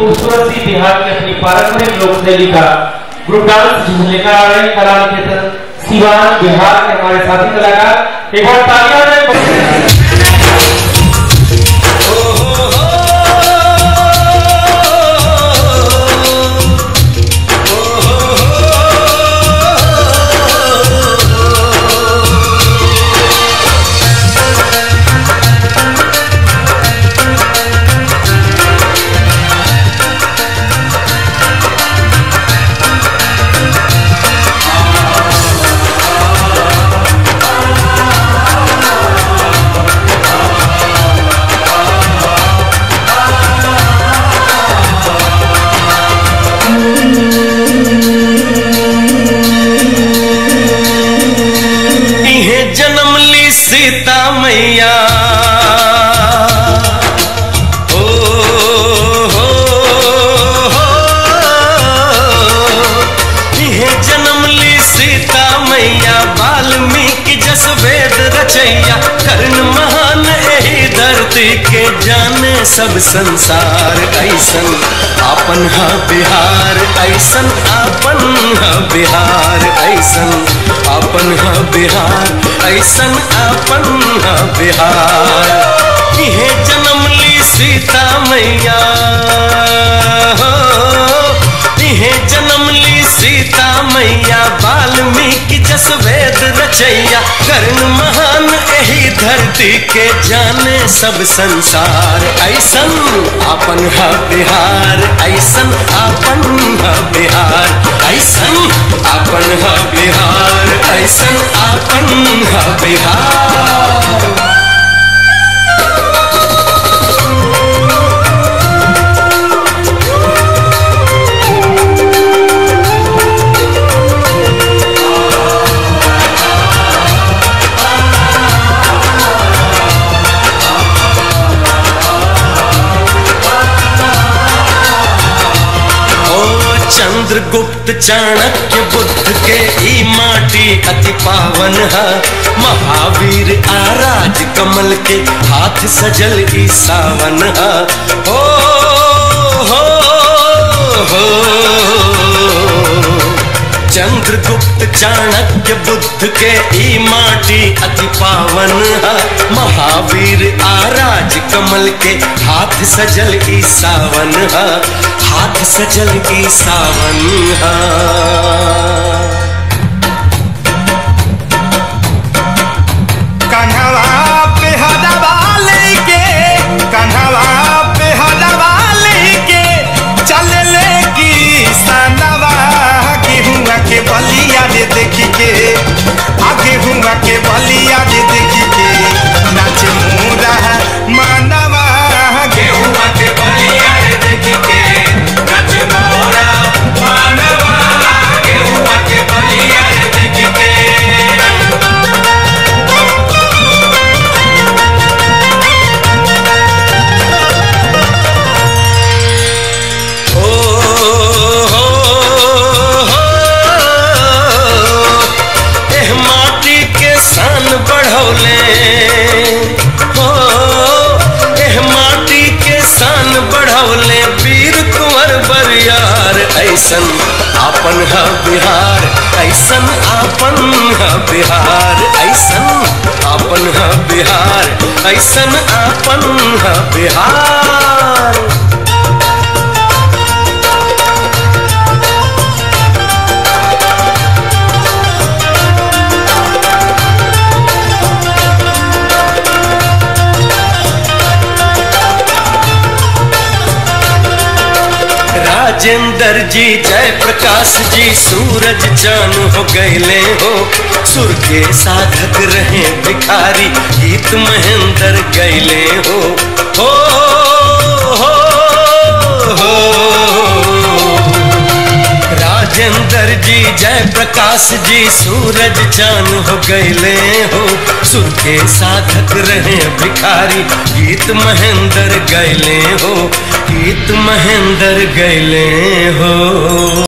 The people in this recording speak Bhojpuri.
खूबसूरत सी बिहार की अपनी पारंपरिक लोक शैली का ग्रुप डांस लेकर आ रहे हैं कला निकेतन सिवान बिहार के हमारे साथी कलाकार एक बार तालियां दें इहे जन्म ली सीता मैया ओ हो हो इहे जन्म ली सीता मैया वाल्मीकि जस वेद रचैया कर्ण महान एही धरती के जाने सब संसार ऐसन आपन हा बिहार ऐसन आपन हा बिहार ऐसन आपन हा बिहार ऐसन आपन हा बिहार इहे जन्म ली सीता मैया हो इहे जन्म ली सीता मैया वाल्मीकि जस वेद रचैया कर्ण महान एही धरती के जाने सब संसार ऐसन आपन हा बिहार ऐसन आपन हा बिहार ऐसन आपन हा बिहार ऐसन आपन हा बिहार ओ चंद्रगुप्त चाणक्य बुद्ध के ई माटी अति पावन है महावीर आराज कमल के हाथ सजल ई सावन है ओ हो हो चंद्रगुप्त चाणक्य बुद्ध के ई माटी अति पावन है महावीर आराज कमल के हाथ सजल ई सावन है हाथ सजल ई सावन है कन्हवा पे हदवा लेके कन्हवा पे हदवा लेके चल ले की सनवा गेहुआ के बलिया रे देखी के आ गेहुआ के बलिया रे देखी के नाच मोरा मानवा गेहुआ के बलिया रे देखी के नाच मोरा मानवा गेहुआ के बलिया रे देखी के ओ हो हो एह माटी के सान बढ़ौले हो एह माटी के सान बढ़ौले वीर कुंवर बरियार ऐसन आपन है बिहार ऐसन आपन है बिहार ऐसन आपन है बिहार ऐसन आपन है बिहार राजेंद्र जी जय प्रकाश जी सूरज चान हो गए हो सुर के साधक रहे भिखारी गीत महेंद्र गैले हो हो हो हो राजेंद्र जी जय प्रकाश जी सूरज चान हो गए हो सुर के साधक रहे भिखारी गीत महेंद्र गैले हो गीत महेंद्र गैले हो